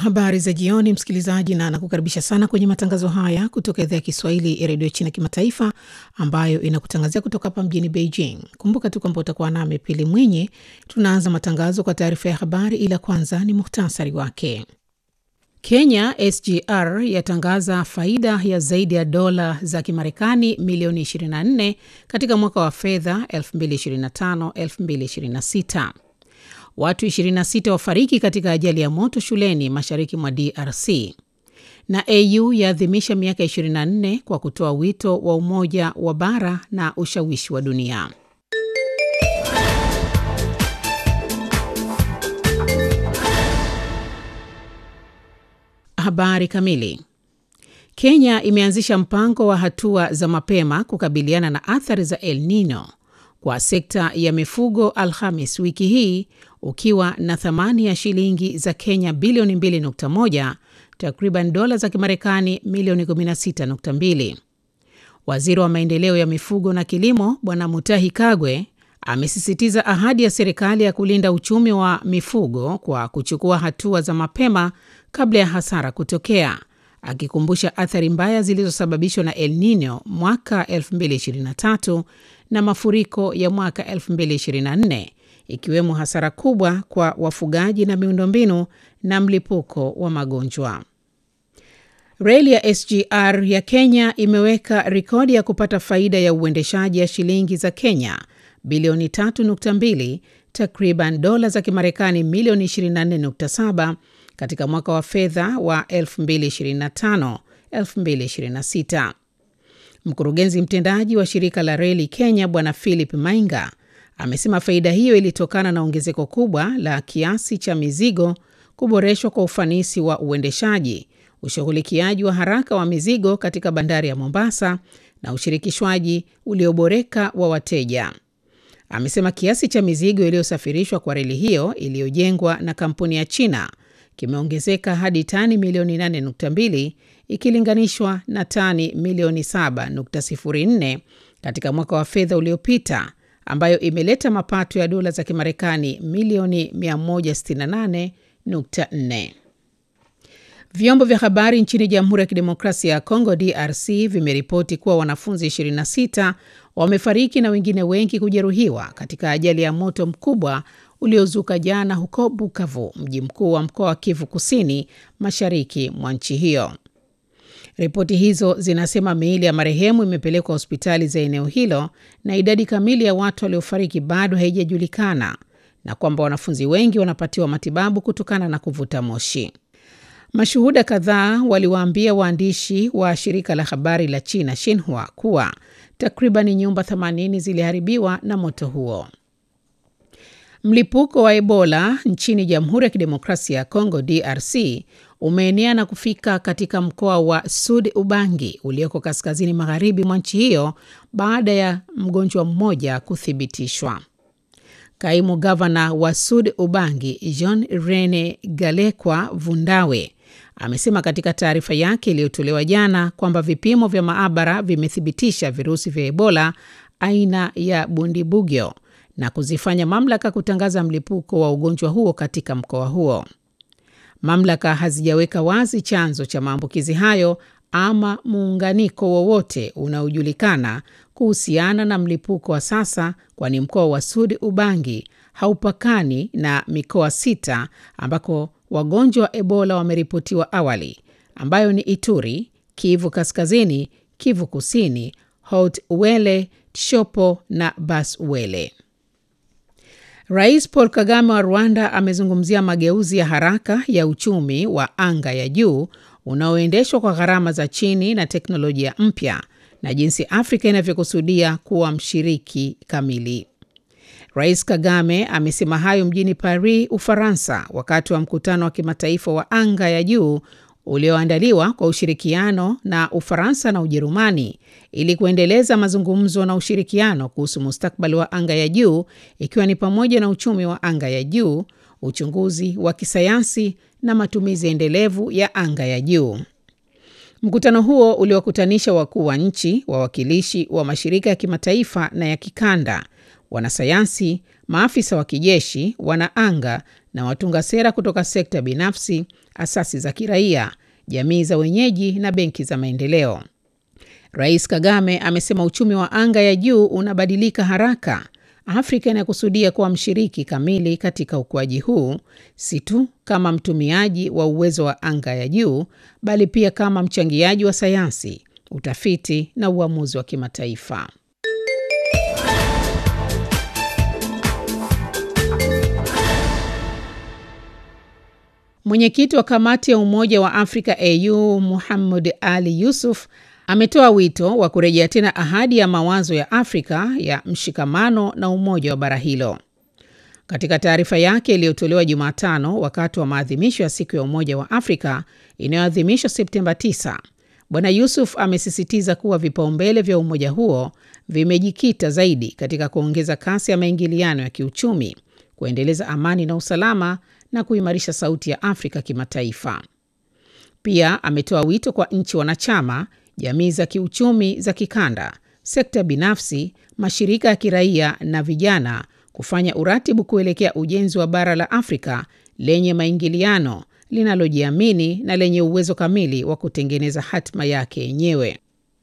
Habari za jioni, msikilizaji, na nakukaribisha sana kwenye matangazo haya kutoka idhaa ya Kiswahili ya redio China Kimataifa, ambayo inakutangazia kutoka hapa mjini Beijing. Kumbuka tu kwamba utakuwa nami Pili Mwinyi. Tunaanza matangazo kwa taarifa ya habari, ila kwanza ni muhtasari wake. Kenya SGR yatangaza faida ya zaidi ya dola za Kimarekani milioni 24 katika mwaka wa fedha 2025-2026. Watu 26 wafariki katika ajali ya moto shuleni mashariki mwa DRC. Na AU yaadhimisha miaka 24 kwa kutoa wito wa umoja wa bara na ushawishi wa dunia. Habari kamili. Kenya imeanzisha mpango wa hatua za mapema kukabiliana na athari za El Nino kwa sekta ya mifugo Alhamis wiki hii ukiwa na thamani ya shilingi za Kenya bilioni 2.1, takriban dola za Kimarekani milioni 16.2. Waziri wa maendeleo ya mifugo na kilimo Bwana Mutahi Kagwe amesisitiza ahadi ya serikali ya kulinda uchumi wa mifugo kwa kuchukua hatua za mapema kabla ya hasara kutokea, akikumbusha athari mbaya zilizosababishwa na El Nino mwaka 2023 na mafuriko ya mwaka 2024 ikiwemo hasara kubwa kwa wafugaji na miundombinu na mlipuko wa magonjwa. Reli ya SGR ya Kenya imeweka rekodi ya kupata faida ya uendeshaji ya shilingi za Kenya bilioni 3.2, takriban dola za Kimarekani milioni 24.7 katika mwaka wa fedha wa 2025 2026. Mkurugenzi mtendaji wa shirika la reli Kenya Bwana Philip Mainga amesema faida hiyo ilitokana na ongezeko kubwa la kiasi cha mizigo, kuboreshwa kwa ufanisi wa uendeshaji, ushughulikiaji wa haraka wa mizigo katika bandari ya Mombasa na ushirikishwaji ulioboreka wa wateja. Amesema kiasi cha mizigo iliyosafirishwa kwa reli hiyo iliyojengwa na kampuni ya China kimeongezeka hadi tani milioni 8.2 ikilinganishwa na tani milioni 7.04 katika mwaka wa fedha uliopita, ambayo imeleta mapato ya dola za Kimarekani milioni 168.4. Vyombo vya habari nchini Jamhuri ya Kidemokrasia ya Kongo DRC vimeripoti kuwa wanafunzi 26 wamefariki na wengine wengi kujeruhiwa katika ajali ya moto mkubwa uliozuka jana huko Bukavu, mji mkuu wa mkoa wa Kivu Kusini, mashariki mwa nchi hiyo. Ripoti hizo zinasema miili ya marehemu imepelekwa hospitali za eneo hilo na idadi kamili ya watu waliofariki bado haijajulikana na kwamba wanafunzi wengi wanapatiwa matibabu kutokana na kuvuta moshi. Mashuhuda kadhaa waliwaambia waandishi wa shirika la habari la China Xinhua kuwa takriban nyumba 80 ziliharibiwa na moto huo. Mlipuko wa Ebola nchini Jamhuri ya Kidemokrasia ya Kongo DRC umeenea na kufika katika mkoa wa Sud Ubangi ulioko kaskazini magharibi mwa nchi hiyo baada ya mgonjwa mmoja kuthibitishwa. Kaimu gavana wa Sud Ubangi Jean Rene Galekwa Vundawe amesema katika taarifa yake iliyotolewa jana kwamba vipimo vya maabara vimethibitisha virusi vya Ebola aina ya Bundibugyo na kuzifanya mamlaka kutangaza mlipuko wa ugonjwa huo katika mkoa huo. Mamlaka hazijaweka wazi chanzo cha maambukizi hayo ama muunganiko wowote unaojulikana kuhusiana na mlipuko wa sasa, kwani mkoa wa Sud Ubangi haupakani na mikoa sita ambako wagonjwa wa Ebola wameripotiwa awali, ambayo ni Ituri, Kivu Kaskazini, Kivu Kusini, Haut Uele, Tshopo na Bas Uele. Rais Paul Kagame wa Rwanda amezungumzia mageuzi ya haraka ya uchumi wa anga ya juu unaoendeshwa kwa gharama za chini na teknolojia mpya na jinsi Afrika inavyokusudia kuwa mshiriki kamili. Rais Kagame amesema hayo mjini Paris, Ufaransa, wakati wa mkutano wa kimataifa wa anga ya juu ulioandaliwa kwa ushirikiano na Ufaransa na Ujerumani ili kuendeleza mazungumzo na ushirikiano kuhusu mustakabali wa anga ya juu ikiwa ni pamoja na uchumi wa anga ya juu, uchunguzi wa kisayansi na matumizi endelevu ya anga ya juu. Mkutano huo uliwakutanisha wakuu wa nchi, wawakilishi wa mashirika ya kimataifa na ya kikanda, wanasayansi, maafisa wa kijeshi, wanaanga na watunga sera kutoka sekta binafsi, asasi za kiraia, jamii za wenyeji na benki za maendeleo. Rais Kagame amesema uchumi wa anga ya juu unabadilika haraka. Afrika inakusudia kuwa mshiriki kamili katika ukuaji huu, si tu kama mtumiaji wa uwezo wa anga ya juu, bali pia kama mchangiaji wa sayansi, utafiti na uamuzi wa kimataifa. Mwenyekiti wa kamati ya Umoja wa Afrika AU Muhammad Ali Yusuf ametoa wito wa kurejea tena ahadi ya mawazo ya Afrika ya mshikamano na umoja wa bara hilo. Katika taarifa yake iliyotolewa Jumatano wakati wa maadhimisho ya siku ya Umoja wa Afrika inayoadhimishwa Septemba 9, Bwana Yusuf amesisitiza kuwa vipaumbele vya umoja huo vimejikita zaidi katika kuongeza kasi ya maingiliano ya kiuchumi, kuendeleza amani na usalama na kuimarisha sauti ya Afrika kimataifa. Pia ametoa wito kwa nchi wanachama, jamii za kiuchumi za kikanda, sekta binafsi, mashirika ya kiraia na vijana kufanya uratibu kuelekea ujenzi wa bara la Afrika lenye maingiliano, linalojiamini na lenye uwezo kamili wa kutengeneza hatima yake yenyewe.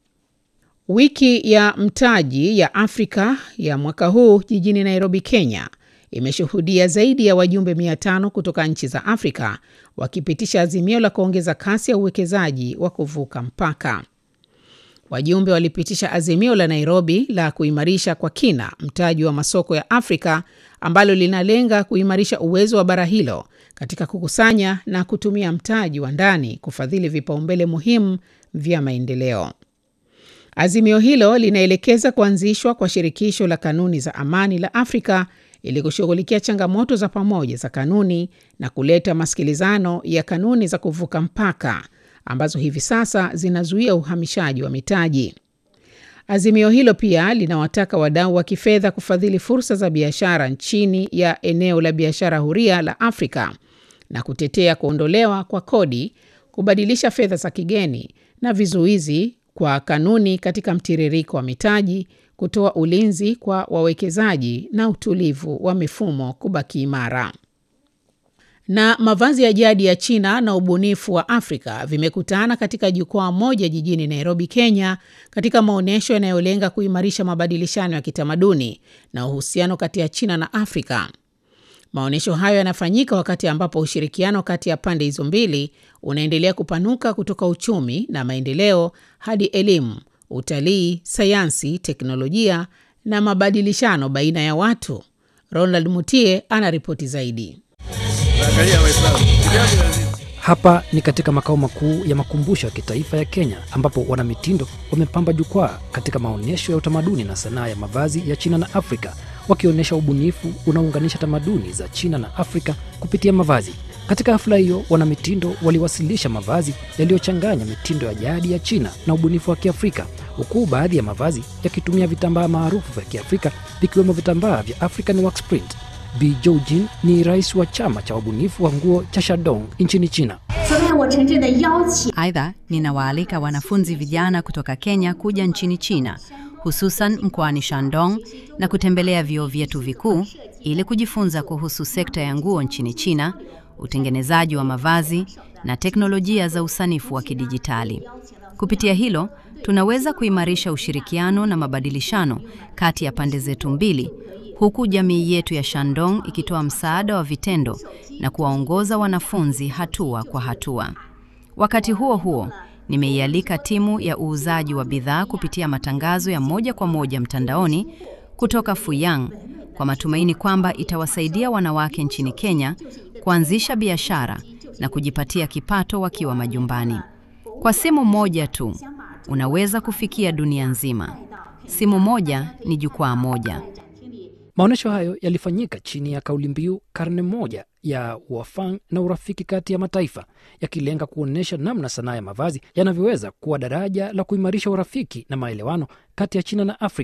Wiki ya mtaji ya Afrika ya mwaka huu jijini Nairobi, Kenya imeshuhudia zaidi ya wajumbe 500 kutoka nchi za Afrika wakipitisha azimio la kuongeza kasi ya uwekezaji wa kuvuka mpaka. Wajumbe walipitisha azimio la Nairobi la kuimarisha kwa kina mtaji wa masoko ya Afrika ambalo linalenga kuimarisha uwezo wa bara hilo katika kukusanya na kutumia mtaji wa ndani kufadhili vipaumbele muhimu vya maendeleo. Azimio hilo linaelekeza kuanzishwa kwa shirikisho la kanuni za amani la Afrika ili kushughulikia changamoto za pamoja za kanuni na kuleta masikilizano ya kanuni za kuvuka mpaka ambazo hivi sasa zinazuia uhamishaji wa mitaji. Azimio hilo pia linawataka wadau wa kifedha kufadhili fursa za biashara chini ya eneo la biashara huria la Afrika na kutetea kuondolewa kwa kodi, kubadilisha fedha za kigeni na vizuizi kwa kanuni katika mtiririko wa mitaji, kutoa ulinzi kwa wawekezaji na utulivu wa mifumo kubaki imara. Na mavazi ya jadi ya China na ubunifu wa Afrika vimekutana katika jukwaa moja jijini Nairobi, Kenya, katika maonyesho yanayolenga kuimarisha mabadilishano ya kitamaduni na uhusiano kati ya China na Afrika. Maonyesho hayo yanafanyika wakati ambapo ushirikiano kati ya pande hizo mbili unaendelea kupanuka kutoka uchumi na maendeleo hadi elimu, utalii, sayansi, teknolojia na mabadilishano baina ya watu. Ronald Mutie ana ripoti zaidi. Hapa ni katika makao makuu ya makumbusho ya kitaifa ya Kenya ambapo wanamitindo wamepamba jukwaa katika maonyesho ya utamaduni na sanaa ya mavazi ya China na Afrika wakionyesha ubunifu unaounganisha tamaduni za China na Afrika kupitia mavazi. Katika hafla hiyo, wanamitindo waliwasilisha mavazi yaliyochanganya mitindo ya jadi ya China na ubunifu wa Kiafrika, huku baadhi ya mavazi yakitumia vitambaa maarufu vya Kiafrika vikiwemo vitambaa vya African Wax Print. Bi Joujin ni rais wa chama cha wabunifu wa nguo cha Shandong nchini China. Aidha, ninawaalika wanafunzi vijana kutoka Kenya kuja nchini China, hususan mkoani Shandong na kutembelea vyuo vyetu vikuu ili kujifunza kuhusu sekta ya nguo nchini China, utengenezaji wa mavazi na teknolojia za usanifu wa kidijitali. Kupitia hilo, tunaweza kuimarisha ushirikiano na mabadilishano kati ya pande zetu mbili huku jamii yetu ya Shandong ikitoa msaada wa vitendo na kuwaongoza wanafunzi hatua kwa hatua. Wakati huo huo, nimeialika timu ya uuzaji wa bidhaa kupitia matangazo ya moja kwa moja mtandaoni kutoka Fuyang kwa matumaini kwamba itawasaidia wanawake nchini Kenya kuanzisha biashara na kujipatia kipato wakiwa majumbani. Kwa simu moja tu, unaweza kufikia dunia nzima. Simu moja ni jukwaa moja. Maonyesho hayo yalifanyika chini ya kauli mbiu karne moja ya uafang na urafiki kati ya mataifa, yakilenga kuonyesha namna sanaa ya mavazi yanavyoweza kuwa daraja la kuimarisha urafiki na maelewano kati ya China na Afrika.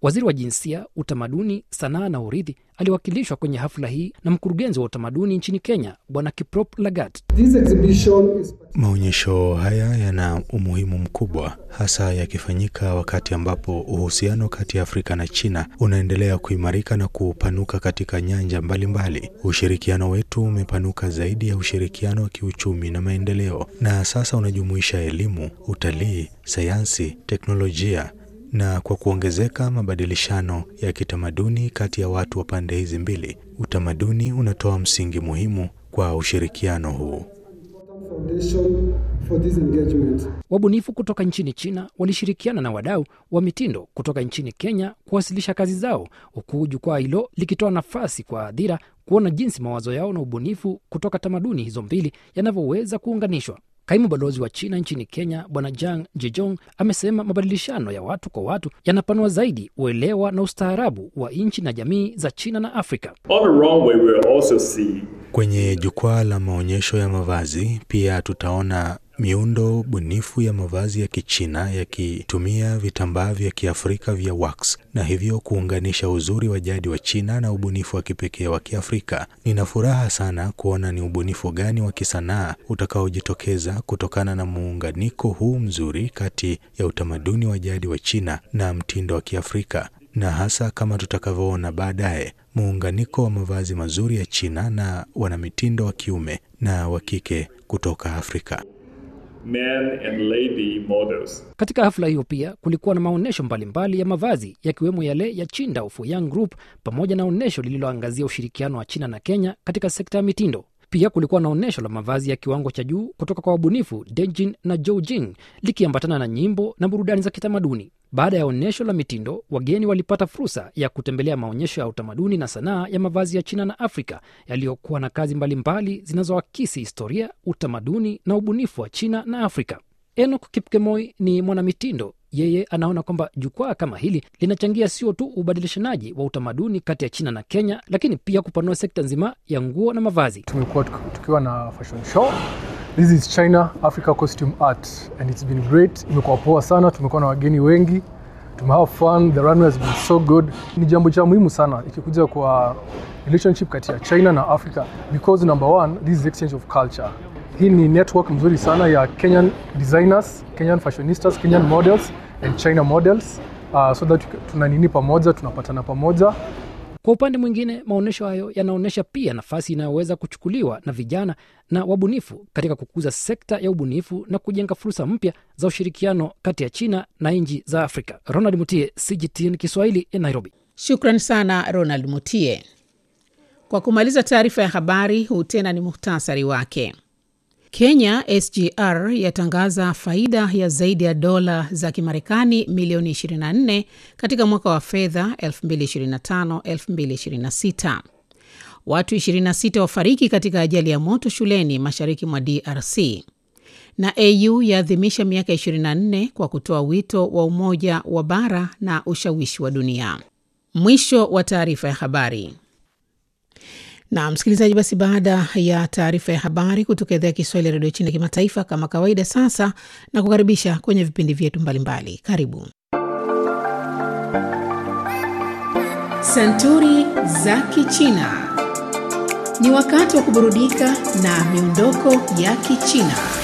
Waziri wa Jinsia, Utamaduni, Sanaa na Urithi aliwakilishwa kwenye hafla hii na mkurugenzi wa utamaduni nchini Kenya, Bwana Kiprop Lagat. This exhibition is Maonyesho haya yana umuhimu mkubwa, hasa yakifanyika wakati ambapo uhusiano kati ya Afrika na China unaendelea kuimarika na kupanuka katika nyanja mbalimbali mbali. Ushirikiano wetu umepanuka zaidi ya ushirikiano wa kiuchumi na maendeleo, na sasa unajumuisha elimu, utalii, sayansi, teknolojia na kwa kuongezeka mabadilishano ya kitamaduni kati ya watu wa pande hizi mbili, utamaduni unatoa msingi muhimu kwa ushirikiano huu. foundation for this engagement. Wabunifu kutoka nchini China walishirikiana na wadau wa mitindo kutoka nchini Kenya kuwasilisha kazi zao, huku jukwaa hilo likitoa nafasi kwa hadhira kuona jinsi mawazo yao na ubunifu kutoka tamaduni hizo mbili yanavyoweza kuunganishwa. Kaimu balozi wa China nchini Kenya Bwana Jang Jejong amesema mabadilishano ya watu kwa watu yanapanua zaidi uelewa na ustaarabu wa nchi na jamii za China na Afrika. On the runway, we'll also see Kwenye jukwaa la maonyesho ya mavazi pia tutaona miundo bunifu ya mavazi ya Kichina yakitumia vitambaa vya Kiafrika vya wax na hivyo kuunganisha uzuri wa jadi wa China na ubunifu wa kipekee wa Kiafrika. Nina furaha sana kuona ni ubunifu gani wa kisanaa utakaojitokeza kutokana na muunganiko huu mzuri kati ya utamaduni wa jadi wa China na mtindo wa Kiafrika na hasa kama tutakavyoona baadaye muunganiko wa mavazi mazuri ya China na wanamitindo wa kiume na wa kike kutoka Afrika. men and lady models. Katika hafla hiyo pia kulikuwa na maonyesho mbalimbali ya mavazi yakiwemo yale ya Chinda of Young Group pamoja na onyesho lililoangazia ushirikiano wa China na Kenya katika sekta ya mitindo. Pia kulikuwa na onyesho la mavazi ya kiwango cha juu kutoka kwa wabunifu Dejin na Joujing likiambatana na nyimbo na burudani za kitamaduni. Baada ya onyesho la mitindo, wageni walipata fursa ya kutembelea maonyesho ya utamaduni na sanaa ya mavazi ya China na Afrika yaliyokuwa na kazi mbalimbali zinazoakisi historia, utamaduni na ubunifu wa China na Afrika. Enoch Kipkemoi ni mwanamitindo. Yeye anaona kwamba jukwaa kama hili linachangia sio tu ubadilishanaji wa utamaduni kati ya China na Kenya, lakini pia kupanua sekta nzima ya nguo na mavazi. tumekuwa tuki- tukiwa na fashion show this is china africa costume art and it's been great imekuwa poa sana tumekuwa na wageni wengi tumehave fun the runway has been so good ni jambo cha muhimu sana ikikuja kwa relationship kati ya china na africa because number one this is exchange of culture hii ni network mzuri sana ya kenyan designers kenyan fashionistas kenyan models and china models uh, so that tuna nini pamoja tunapatana pamoja Kwa upande mwingine, maonyesho hayo yanaonyesha pia nafasi inayoweza kuchukuliwa na vijana na wabunifu katika kukuza sekta ya ubunifu na kujenga fursa mpya za ushirikiano kati ya China na nchi za Afrika. Ronald Mutie, CGTN Kiswahili, Nairobi. Shukran sana Ronald Mutie. Kwa kumaliza taarifa ya habari, huu tena ni muhtasari wake. Kenya SGR yatangaza faida ya zaidi ya dola za Kimarekani milioni 24 katika mwaka wa fedha 2025-2026. Watu 26 wafariki katika ajali ya moto shuleni mashariki mwa DRC. Na AU yaadhimisha miaka 24 kwa kutoa wito wa umoja wa bara na ushawishi wa dunia. Mwisho wa taarifa ya habari. Na msikilizaji, basi baada ya taarifa ya habari kutoka idhaa ya Kiswahili ya redio China ya kimataifa, kama kawaida, sasa na kukaribisha kwenye vipindi vyetu mbalimbali. Karibu Santuri za Kichina. Ni wakati wa kuburudika na miondoko ya Kichina.